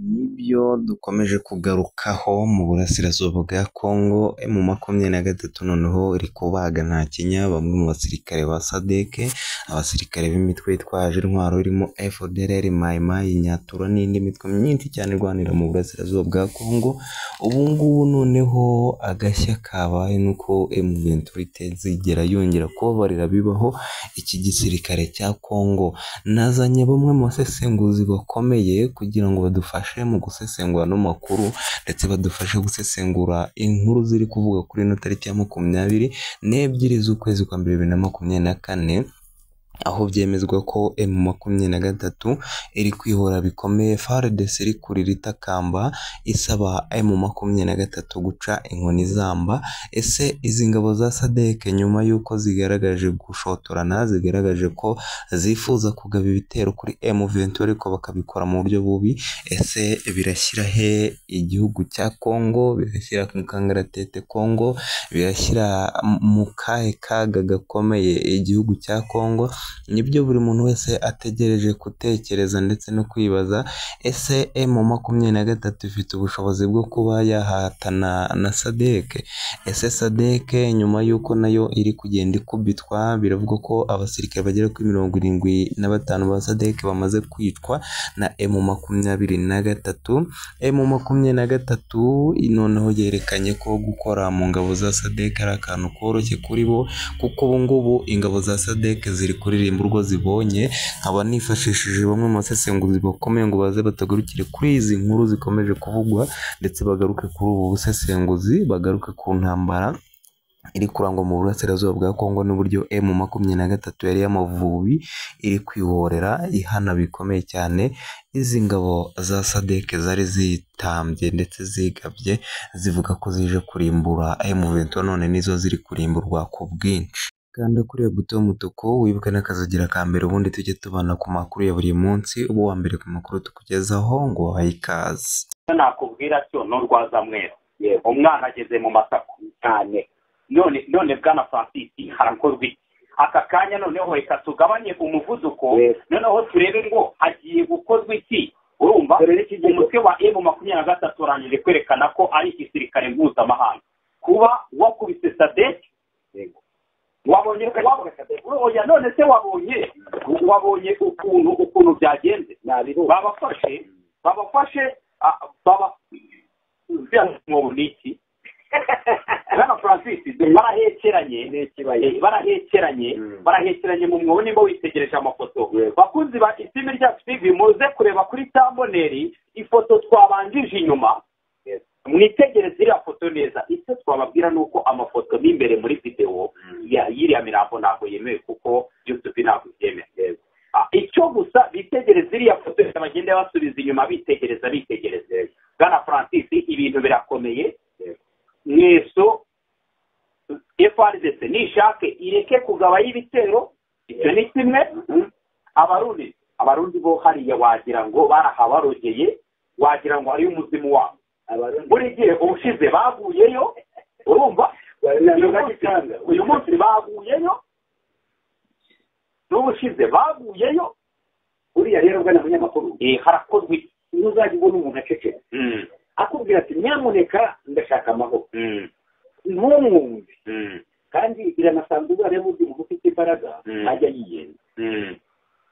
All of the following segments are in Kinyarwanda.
Nibyo dukomeje kugarukaho mu burasirazuba bwa Congo M23 noneho iri kubaga nta kinya bamwe mu basirikare ba SADC abasirikare b'imitwe yitwaje intwaro irimo FDLR Mai Mai Nyatura n'indi mitwe myinshi cyane irwanira mu burasirazuba bwa Congo ubu ngubu noneho agashya kabaye nuko M23 itazigera yongera kubabarira bibaho iki gisirikare cya Congo nazanye bamwe mu basesenguzi bakomeye kugira ngo badufashe mu gusesengura no makuru ndetse badufashe gusesengura inkuru ziri kuvuga kuri ino tariki ya makumyabiri n'ebyiri z'ukwezi kwa mbere bibiri na makumyabiri na kane aho byemezwa ko M makumyabiri na gatatu iri kwihora bikomeye FARDC iri kurira itakamba isaba M makumyabiri na gatatu guca inkoni zamba ese izi ngabo za SADC nyuma y'uko zigaragaje gushotorana zigaragaje ko zifuza kugaba ibitero kuri M23 ariko bakabikora mu buryo bubi ese birashyira he igihugu cya Congo birashyira mu kangaratete Congo birashyira mu kahe kaga gakomeye igihugu cya Congo nibyo buri muntu wese ategereje gutekereza ndetse no kwibaza ese M makumyabiri na gatatu ifite ubushobozi bwo kuba yahatana na SADC ese SADC nyuma y'uko nayo iri kugenda ikubitwa biravuga ko abasirikare bagera kuri mirongo irindwi na batanu ba SADC bamaze kwicwa na M makumyabiri na gatatu M makumyabiri na gatatu noneho yerekanye ko gukora mu ngabo za SADC ari akantu koroshye kuri bo kuko ubu ngubu ingabo za SADC ziri kuririmba urwo zibonye nkaba nifashishije bamwe mu basesenguzi bakomeye ngo baze batagurukire kuri izi nkuru zikomeje kuvugwa ndetse bagaruke kuri ubu busesenguzi bagaruke ku ntambara iri kurangwa mu burasirazuba bwa Kongo n'uburyo M makumyabiri na gatatu yari y'amavubi iri kwihorera ihana bikomeye cyane izi ngabo za SADC zari zitambye ndetse zigabye zivuga ko zije kurimbura M23 none nizo ziri kurimburwa ku bwinshi kanda kuri iyo buto y'umutuku wibuke n'akazigira ka mbere ubundi tujye tubana ku makuru ya buri munsi uba uwa mbere ku makuru tukugezaho ngo wabahe ikaze nakubwira cyo n'urwaza mweru yego umwana ageze mu masaku cyane none none bwana francis harakorwa iki aka kanya noneho reka tugabanye umuvuduko noneho turebe ngo hagiye gukorwa iki urumva umutwe wa emu makumyabiri na gatatu urangije kwerekana ko ari igisirikare mpuzamahanga kuba wakubise sadeke wabonye oya none se wabonye wabonye ukuntu ukuntu byagenze babafashe babafashe baba ni iki bwana francis barahekeranye barahekeranye barahekeranye mu mwobo nimba witegereje amafoto bakunzi ba isimi ryacu tv muze kureba kuri tamboneri ifoto twabanjije inyuma mwitegereze iriya foto neza icyo twababwira ni uko amafoto n'imbere muri videwo y'iriya mirambo ntabwo yemewe kuko yutubi ntabwo ibyemera icyo gusa bitegereza iriya foto bagenda basubiza inyuma bitegereza bitegereza bwana francis ibintu birakomeye mweso frdc nishake ireke kugabayo ibitero icyo ni kimwe abarundi abarundi bo hariya wagira ngo barahabarogeye wagira ngo hariyo umuzimu wabo buri gihe ubushize baguyeyo urumva uyu munsi baguyeyo n'ubushize baguyeyo uriya rero ugana abanyamakuru harakorwa iki ntuzajya ubona umuntu aceceka akubwira ati nyamuneka ndashaka amahoro ntumwumve kandi biranasanzwe ubara iyo umuntu ufite imbaraga ajya yiyenza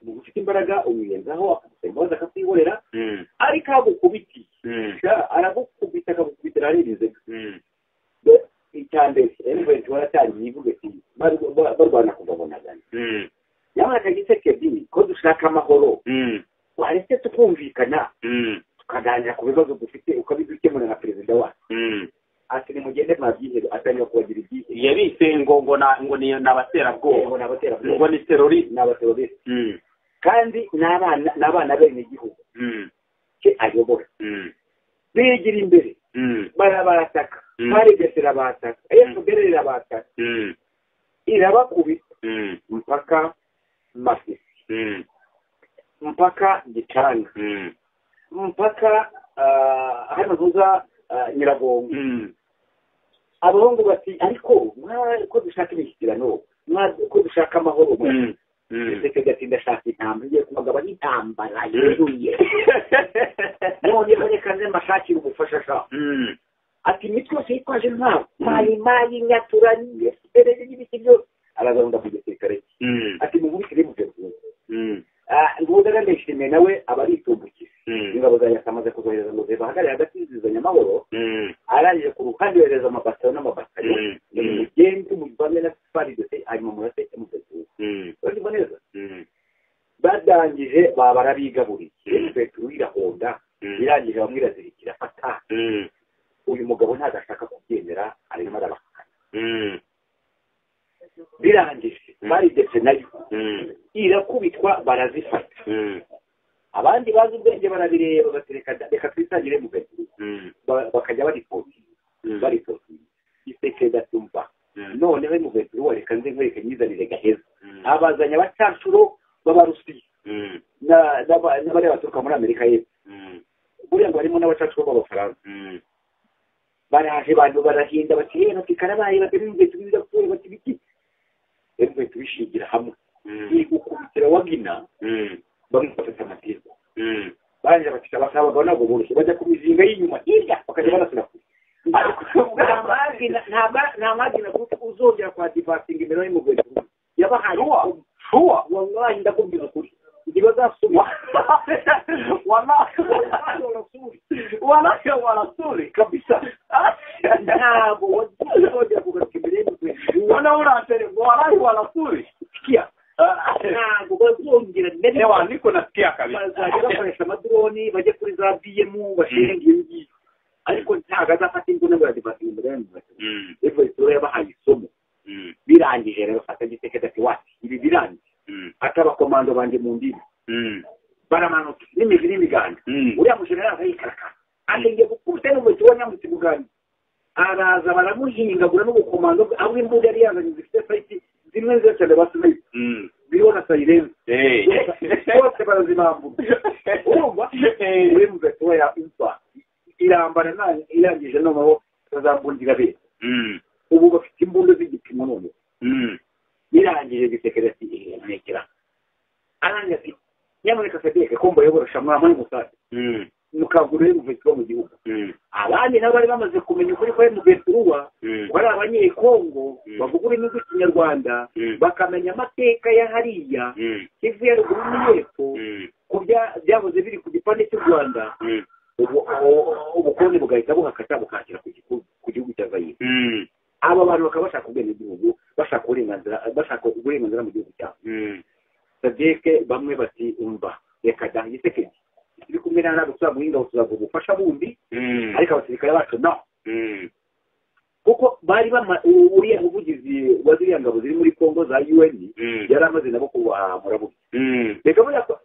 umuntu ufite imbaraga umwiyenzaho akagusaba imbabazi akakwihorera ariko agukubitiye aragukubita akagukubitira aririze icya mbere emuventi waratangiye ivuga ati barwana kugabonagana nyamara kagiseke ebyiri ko dushaka amahoro waretse tukumvikana tukaganira ku bibazo dufite ukabidukemura na perezida wacu ati nimugende nta byihebe atangira kubagira ibyihebe yabise ngo ngo ngo ni abaterabwoba ngo ni abaterabwoba ngo ni teroriste ni abateroriste kandi ni abana ni abana b'abenegihugu ke ayobora bigira imbere barabataka baregese irabataka efuperi irabataka irabakubita mpaka masisi mpaka gicanga mpaka hano tuza nyiragongo abahungu bati ariko ko dushaka imishyikirano ko dushaka amahoro Mm. ndetse gatinda ashaka intambara igiye kubagabanya intambara yuzuye noneho reka nze mbashakire ubufasha ashaka Mm. ati imitwe yose yitwaje intwaro mayimayi nyatura n'ibisiberere n'ibiti byose arazarunda mu gisirikare cye Mm. ati mubikire mubyo rwose Mm. ngudaga ndishimiye nawe aba aritumbukije Mm. ingabo za leta amaze kuzohereza ngo zibahagarare hagati y'izizanya amahoro Mm. arangije ku ruhande yohereza amabasiyo n'amabasiyo Mm. ni mugende muvane na sipari dose hanyuma murase mugatura Mm. urumva neza Mm. badangije baba barabigaburiye yesu petero irahonda Mm. irangije bamwe irazirikira afata Mm. uyu mugabo ntabwo ashaka kubyemera arimo arabakana Mm. birangije baridetse nayo Mm. irakubitwa barazifata Mm. abandi bazi ubwenge barabireba bati reka reka twitangire mu gato Mm. Ba- bakajya baripoti Mm. baripoti isekeda tumva Mm. noneho mu gato reka nze nkwereke nyizanire gaheza Mm. abazanya abacancuro b'abarusiya Mm. na- n'aba- n'abariya baturuka muri amerika y'epfo Mm. buriya ngo harimo n'abacancuro b'abafaransa Mm. baraje abantu barahinda bati yewe bati karabaye bati bivuye tubiza kuwe bati biki yewe tubishingira hamwe Mm. iri gukubitira wagina Mm. bamwe bafata amatirwa Mm. barangira bati abasaba abagabo ntabwo boroshye bajya ku mizinga y'inyuma hirya bakajya barasira kure ariko nta magina nta ma- nta magina kuko uzongera kwa divasinga imbere y'umugore yabahaye Sure. wallahi ndakubwira ukuri ntibazasubira Wana- wanawake wanasuri kabisa ntabwo wazongera kugaruka imbere y'umugore wanaona atele wanawi wanasuri sikia ntabwo bazongera hewa niko nasikia kabisa bazajya bakoresha amadroni bajye kuri za bmu bashinga iyo ngiyo ariko ntabwo azafata imbunda ngo yadivasinga imbere y'umugore Mm, efuwesitora yabahaye isomo mm, birangije rero fata giteketi ati wati ibi birangije mm, ati abakomando banjye mu ndimi mm, baramanutse n'imizi n'imiganda mm, uriya mujenerali arayikarakara atengeye gukubita n'umuti wa nyamutse muganda araza baramuhingagura n'ubukomando bwe aho imbunda yari yazanye zifite fayiti zimwe zose ndabasubiye mm. biriho na sayirenzi Hey. bose barazibambura urumva uri mu gato ya imva irambara nta- irangije noneho bazambundira beza Mm, ubu bafite imbunda z'igipimo none mm, birangije gisekera ati ntekera arangiza ati nyamuneka fedeke ko mbayoborosha mwamuri musake mm, mukangurire umuvetiro mu gihugu mm, abandi nabo bari bamaze kumenya ukuri ko umuvetiro uba mm, ko ari abanyekongo Mm. bavuga ururimi rw'ikinyarwanda Mm. bakamenya amateka ya hariya mm, kivu ya ruguru n'iyepfo mm, ku bya- byahoze biri ku gipande cy'u rwanda mm, ubu- ubu- ubukoloni bugahita buhakata bukakira ku giku- ku gihugu cya zayire mm, aba bantu bakaba bashaka ubwenegihugu bashaka uburenganzira bashaka uburenganzira mu gihugu cyabo mm, sadeke bamwe bati umva reka da gisekedi turi kumwe na ntabwo tuzaguhinga tuzaguha ubufasha bundi mm, ariko abasirikare bacu no mm, kuko bari bama u- uriya muvugizi wa ziriya ngabo ziri muri kongo za un mm, yari amaze nabo kubahamura bubi mm, reka buriya ko-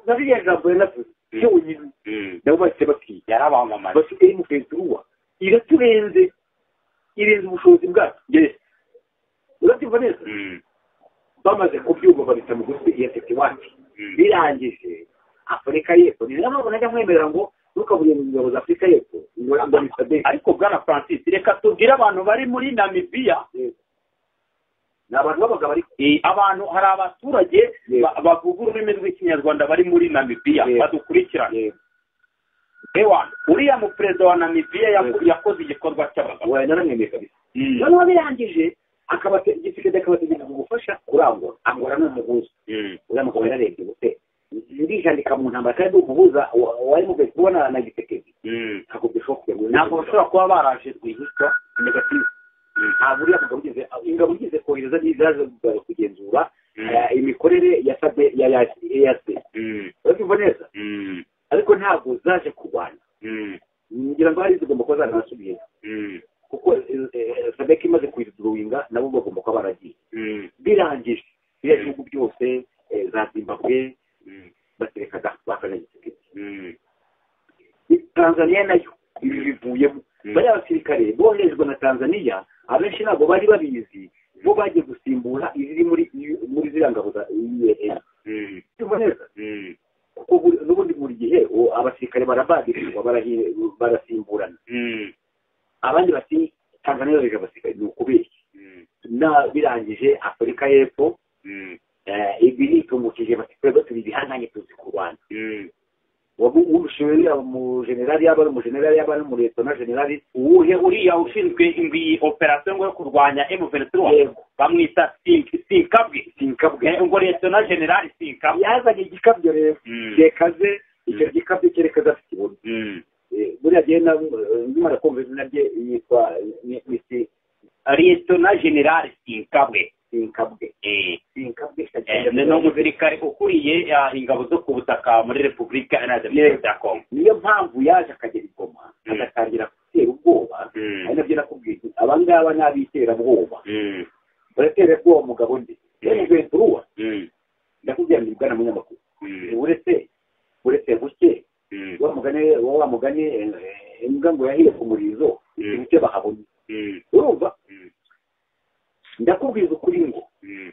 na ririya jambo yanavuze cyonyine mm. nabo bahise bakiye yarabamamaye bafite imukenturuwa iraturenze irenze ubushobozi bwacu yes urabyumva neza Mm, bamaze kubyumva babita mu gutwi iya tete wacu mm, birangije afurika y'epfo ni nayo mpamvu najya nkwemerera ngo ntukabuye mu ngabo za afurika y'epfo ngo ngo ni sadek ariko bwana francis reka tubwire abantu bari muri namibiya ni abantu b'abagabo ariko Eh, abantu hari abaturage Yego. ba- bavuga ururimi rw'ikinyarwanda bari muri namibiya Yego. badukurikirana ewa uriya muperezida wa namibiya yaku- yakoze igikorwa cy'abagabo wenda naramwemeye kabisa Mm, noneho birangije akabate- igisigade akabategeka kugufasha kurangura angura ni umuhuza mm, uriya mugabo yararebye gute ndijandika mu ntambara kandi ndi umuhuza wa- wari mu gace ubona na gisekedi mm. ntabwo bishoboka ntabwo bashobora kuba baraje rwihishwa negative Mm, ntabwo uriya mugabo ugize ingabo ugize kohereza n'izaje kugenzura mm, eh, imikorere ya sabe ya ya yase mm, urabyumva neza mm, ariko ntabwo zaje kurwana mm, ngira ngo hari zigomba kuba zanasubiye mm, kuko eh, eh, sadek imaze kuyiduruwinga nabo bagomba kuba baragiye mm, birangije biriya bihugu byose eh, za zimbabwe mm, baterekaga bakanagitegeka mm, tanzaniya nayo ibi bivuyemo Mm. bariya basirikare boherejwe na tanzaniya abenshi ntabwo bari babizi bo bagiye gusimbura iziri muri muri ziriya ngabo za un mm, Urumva neza? mm, kuko buri- n'ubundi buri gihe uwo abasirikare barabagirirwa barahi- barasimburana mm, abandi bati tanzaniya yohereje abasirikare ni ukubeshya mm, na birangije afurika y'epfo mm, Eh, ibi nitumukije bati twebwe turi ibihanganye tuzi kurwana urushiwe mu generali yaba ari umu generali yaba ari umu letona generali uwuhe uriya ushinzwe iyi operasiyo ngo yo kurwanya emuventiri Yego. bamwita Sink- sinkabwe sinkabwe Eh, ngo letona generali sinkabwe yazanye igikabyo rero Mm. cyekaze icyo Mm. gikabyo cyerekeza afite ibuno Mm. Eh, buriya gihe na- eh, nkimara kumva izina rye yitwa ni- ni Si- letona generali sinkabwe sinkabwe Eh, sinkabwe eh, ni ni umusirikare ukuriye ah, ingabo zo ku butaka muri repubulika iharanira Yego. demokarasi ya kongo niyo mpamvu yaje akagera i goma Mm. agatangira gutera ubwoba Mm. ari nabyo nakubwiye nti, abangaba ni ab'iterabwoba Mm. baratera ubwoba umugabo ndi rero venturuwa Mm. ndakubwira ngo bwana munyamakuru Mm. uretse uretse buke Mm. wa mugani wa wa mugani eh, eh, imbwa ngo yahiye ku murizo Mm. buke bahabona Mm. urumva Mm. ndakubwiza ukuri ngo Mm.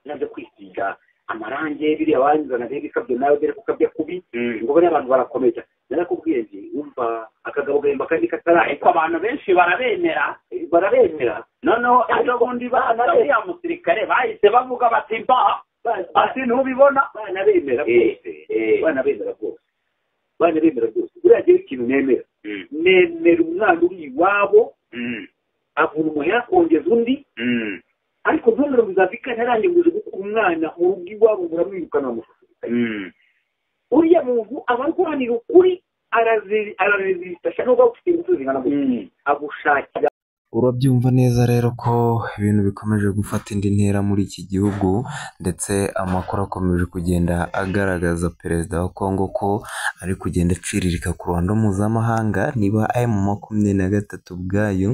naje kwisiga amarangi biriya wanzanaga ibikabyo nawe dore ko ukabya kubi Mm. ngo bariya abantu barakomeye cyane narakubwiye nti wumva akagabo gahemba kandi ariko kataraheka abantu benshi barabemera Eh, barabemera noneho ejo Ariko- bundi baza uriya musirikare bahise bavuga bati mba Ba- ba- ati ntubibona bana bemera Eh, bwose eh. bana bemera bwose bana bemera bwose buriya rero ikintu nemera Mm, nemera umwana uri iwabo mm, avuna umuhera akongeza undi mm, ariko ntumbero muzafika ntarangenguje gukura umwana mu rugo iwabo muramwirukana bamushukana mm, uriya muntu aba arwanira ukuri arazi- ararezitasha nubwo aba ufite inzu zingana gutya mm. agushakira urabyumva neza rero ko ibintu bikomeje gufata indi ntera muri iki gihugu ndetse amakuru akomeje kugenda agaragaza perezida wa kongo ko ari kugenda aciriririka ku ruhando mpuzamahanga niba emu makumyabiri na gatatu ubwayo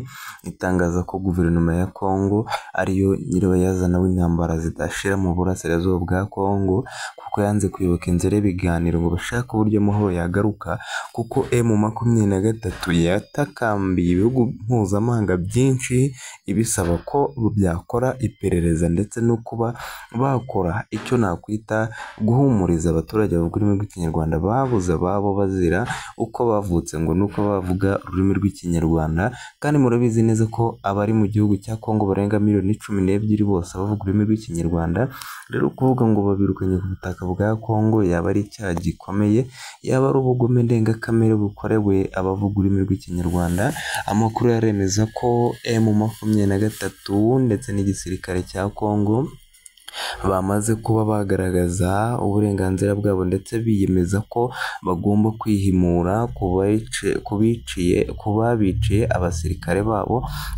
itangaza ko guverinoma ya kongo ariyo nyirabayazana w'intambara zidashira mu burasirazuba bwa kongo kuko yanze kuyoboka inzira y'ibiganiro ngo bashake uburyo amahoro yagaruka kuko emu makumyabiri na gatatu yatakambiye ibihugu mpuzamahanga byinshi ibisaba ko byakora iperereza ndetse no kuba bakora icyo nakwita guhumuriza abaturage bavuga ururimi rw'ikinyarwanda babuze ababo bazira uko bavutse ngo ni uko bavuga ururimi rw'ikinyarwanda kandi murabizi neza ko abari mu gihugu cya kongo barenga miliyoni cumi n'ebyiri bose bavuga ururimi rw'ikinyarwanda rero kuvuga ngo babirukanye ku butaka bwa kongo yaba ari icyaha gikomeye yaba ari ubugome ndengakamere bukorewe abavuga ururimi rw'ikinyarwanda amakuru yaremeza ko emu makumyabiri na gatatu ndetse n'igisirikare cya kongo bamaze kuba bagaragaza uburenganzira bwabo ndetse biyemeza ko bagomba kwihimura ku bayice- ku biciye ku babiciye abasirikare babo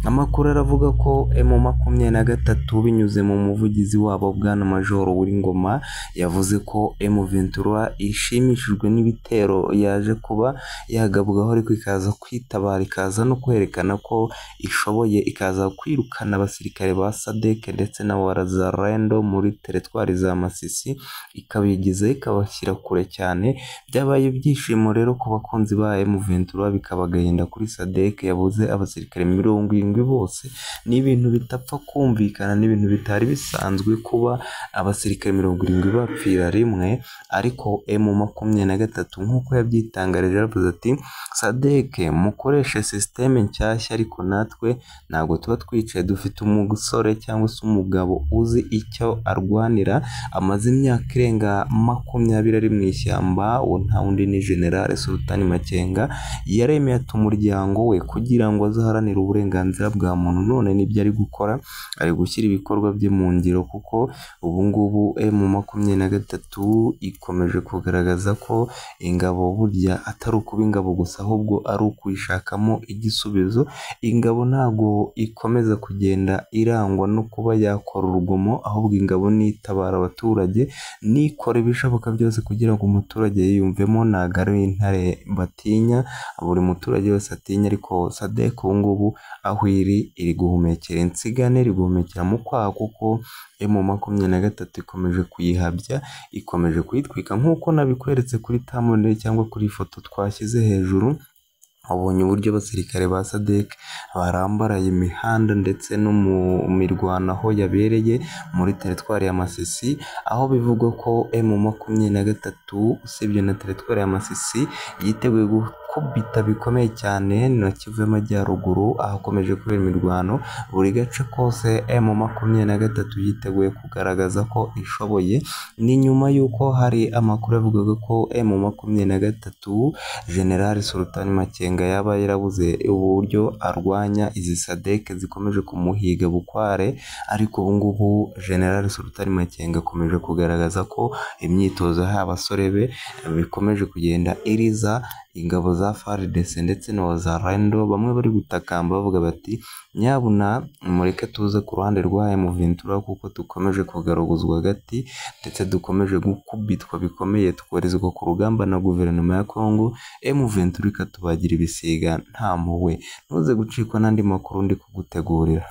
amakuru aravuga ko emu makumyabiri na gatatu binyuze mu muvugizi wabo bwana majoro w'ingoma yavuze ko emu ventura ishimishijwe n'ibitero yaje kuba yagabwaho ariko ikaza kwitabara ikaza no kwerekana ko ishoboye ikaza kwirukana abasirikare ba sadek ndetse na warazarendo muri teretwari za masisi ikabigiza ikabashyira kure cyane byabaye ibyishimo rero ku bakunzi ba emuventura bikaba agahinda kuri sadek yabuze abasirikare mirongo irindwi bose ni ibintu bitapfa kumvikana ni ibintu bitari bisanzwe kuba abasirikare mirongo irindwi bapfira rimwe ariko emu makumyabiri na gatatu nk'uko yabyitangarije yavuze ati sadeke mukoreshe sisiteme nshyashya ariko natwe ntabwo tuba twicaye dufite umusore cyangwa se umugabo uzi icyo arwanira amaze imyaka irenga makumyabiri ari mu ishyamba uwo nta wundi ni generale sultani makenga yaremeye ati umuryango we kugira ngo azaharanire uburenganzira bwa muntu none nibyo ari gukora ari gushyira ibikorwa bye mu ngiro kuko ubu ngubu emu makumyabiri na gatatu ikomeje kugaragaza ko ingabo burya atari ukuba ingabo gusa ahubwo ari ukuyishakamo igisubizo ingabo ntabwo ikomeza kugenda irangwa no kuba yakora urugomo ahubwo ingabo nitabara abaturage nikora ibishoboka byose kugira ngo umuturage yiyumvemo ntabwo ari intare batinya buri muturage wese atinya ariko sadek ubu ngubu aho iri iri guhumekera insigane iri guhumekera mu kwaha kuko emu makumyabiri na gatatu ikomeje kuyihabya ikomeje kuyitwika nk'uko nabikweretse kuri tamone cyangwa kuri ifoto twashyize hejuru wabonye uburyo abasirikare ba sadek barambaraye imihanda ndetse no mu mirwano aho yabereye muri teritwari ya masisi aho bivugwa ko emu makumyabiri na gatatu usibye na teritwari ya masisi yiteguye gu- gukubita bikomeye cyane na Kivu y'Amajyaruguru ahakomeje kubera imirwano buri gace kose emu makumyabiri na gatatu yiteguye kugaragaza ko ishoboye ni nyuma y'uko hari amakuru yavugaga ko emu makumyabiri na gatatu generali sultan makenga yaba yarabuze uburyo arwanya izi sadeke zikomeje kumuhiga bukware ariko ubu ngubu generali sultan makenga akomeje kugaragaza ko imyitozo yahaye abasore be bikomeje kugenda iriza ingabo za FARDC ndetse na za RENDO bamwe bari gutakamba bavuga bati nyabuna mureke tuze ku ruhande rwa mu Ventura kuko dukomeje kugaruguzwa agati ndetse dukomeje gukubitwa bikomeye tukoherezwa ku rugamba na guverinoma ya Congo mu Ventura ikatubagira ibisiga nta mpuhwe ntuze gucikwa n'andi makuru ndi kugutegurira